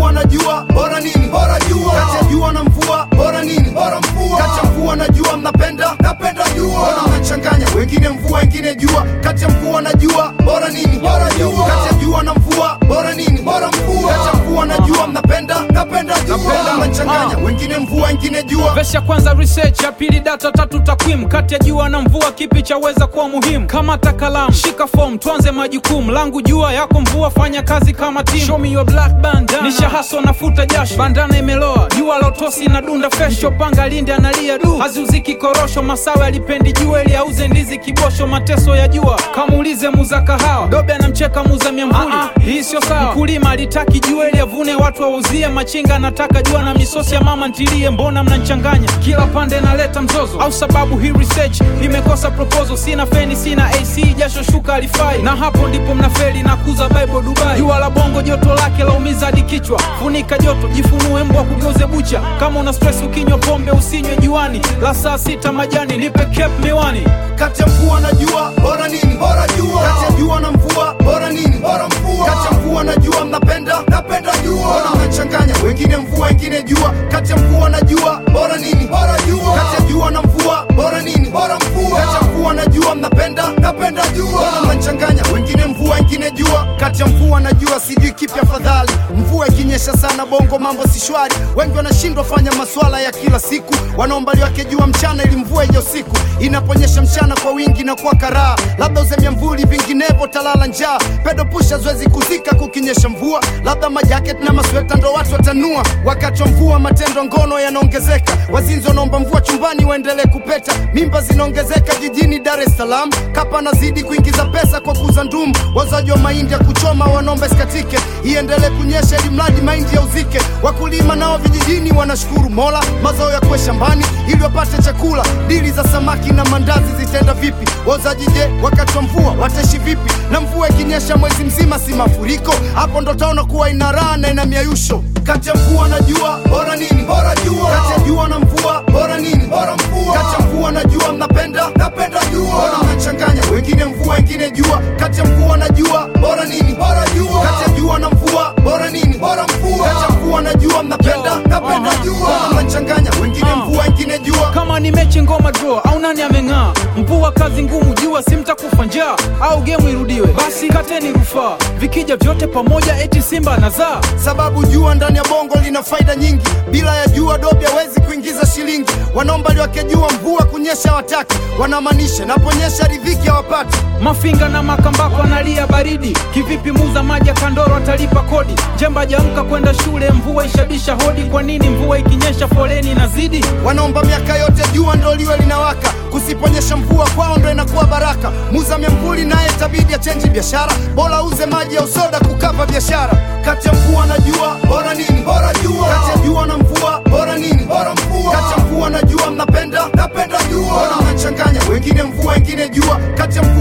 mvua na jua bora nini bora jua kati ya jua na mvua bora nini bora mvua kati ya mvua na jua mnapenda napenda jua bora mnachanganya wengine mvua wengine jua kati ya mvua na jua bora nini bora jua kati ya jua na mvua bora nini bora mvua kati ya mvua na jua mnapenda napenda jua Napenda. mnachanganya wengine mvua wengine jua Verse ya kwanza research, ya pili data, tatu takwimu. Kati ya jua na mvua, kipi chaweza kuwa muhimu? Kamata kalamu, shika form, tuanze majukumu. Langu jua, yako mvua, fanya kazi kama timu. Show me your black bandana, nisha haso nafuta jasho, bandana imeloa, jua la utosi na dunda fesho. Panga lindi analia du, haziuziki korosho. Masawe alipendi jua ili auze ndizi kibosho. Mateso ya jua, kamuulize muza kahawa, dobe anamcheka muza miamvuli. Hii sio sawa, mkulima alitaki jua ili avune, watu wauzie. Machinga anataka jua na misosi ya mama ntilie, mbona mnanchanganya? Kila pande naleta mzozo, au sababu hii research imekosa proposal. Sina feni, sina AC, jasho shuka alifai, na hapo ndipo mnafeli na kuza Bible Dubai. Jua la bongo joto lake laumiza hadi kichwa, funika joto, jifunue mbwa kugeuze bucha. Kama una stress ukinywa pombe usinywe juani, la saa sita majani, nipe cap miwani. kati ya mvua na jua bora nini bora jua kati ya jua na mvua bora nini bora mvua kati ya mvua na jua mnapenda napenda jua bora mnachanganya wengine mvua wengine jua kati ya mvua na jua bora nini bora jua kati ya jua na mvua bora nini bora mvua kati ya mvua na jua mnapenda napenda jua bora mnachanganya wengine mvua wengine jua kati ya mvua na jua sijui kipi afadhali mvua ikinyesha sana bongo mambo si shwari wengi wanashindwa fanya maswala ya kila siku wanaomba liwake jua mchana ili mvua ije usiku inaponyesha mchana kwa wingi na kwa karaa labda uzemia mvuli vinginevyo talala njaa pedo pusha zoezi kuzika kukinyesha mvua labda majaket na masweta ndo watu watanua wakati wa mvua matendo ngono yanaongezeka wazinzi wanaomba mvua chumbani waendelee kupeta mimba zinaongezeka jijini dar es salaam kapa anazidi kuingiza pesa kwa kuuza ndumu wazaji wa mahindi ya kuchoma wanaomba isikatike iendelee kunyesha ili mradi mahindi ya uzike wakulima nao vijijini wanashukuru mola mazao ya kuwe shambani ili wapate chakula dili za samaki na mandazi zitaenda vipi wauzaji je wakati wa mvua wataishi vipi na mvua ikinyesha mwezi mzima si mafuriko hapo ndo taona kuwa ina raha na ina miayusho kati ya mvua na jua bora nini bora jua kati ya jua na mvua bora nini bora mvua kati ya mvua na jua mnapenda napenda jua bora mnachanganya wengine mvua wengine jua kati ya mvua na jua bora nini bora jua kati ya jua na mvua bora nini bora mvua kati ya mvua na jua mnapenda napenda jua bora mnachanganya wengine mvua wengine jua kama ni mechi ngoma draw au nani ameng'aa mvua kazi ngumu jua si mtakufa njaa au gemu irudiwe basi kateni rufaa vikija vyote pamoja eti simba nazaa sababu jua ndani ya bongo lina faida nyingi bila ya jua dobi hawezi kuingiza shilingi wanaomba liwake jua mvua kunyesha wataki wanamaanisha naponyesha ridhiki hawapati mafinga na makambako analia baridi kivipi muza maji ya kandoro atalipa kodi jemba jamka kwenda shule mvua ishabisha hodi kwa nini mvua ikinyesha foleni nazidi wanaomba miaka yote jua ndo liwe linawaka kusiponyesha mvua kwao ndo inakuwa baraka muza myamvuli naye tabidi achenji biashara bora uze maji ya usoda kukava biashara kati ya mvua na jua bora nini bora jua kati ya jua na mvua bora nini bora mvua kati ya mvua na jua mnapenda napenda jua bora mnachanganya wengine mvua wengine jua kati ya mvua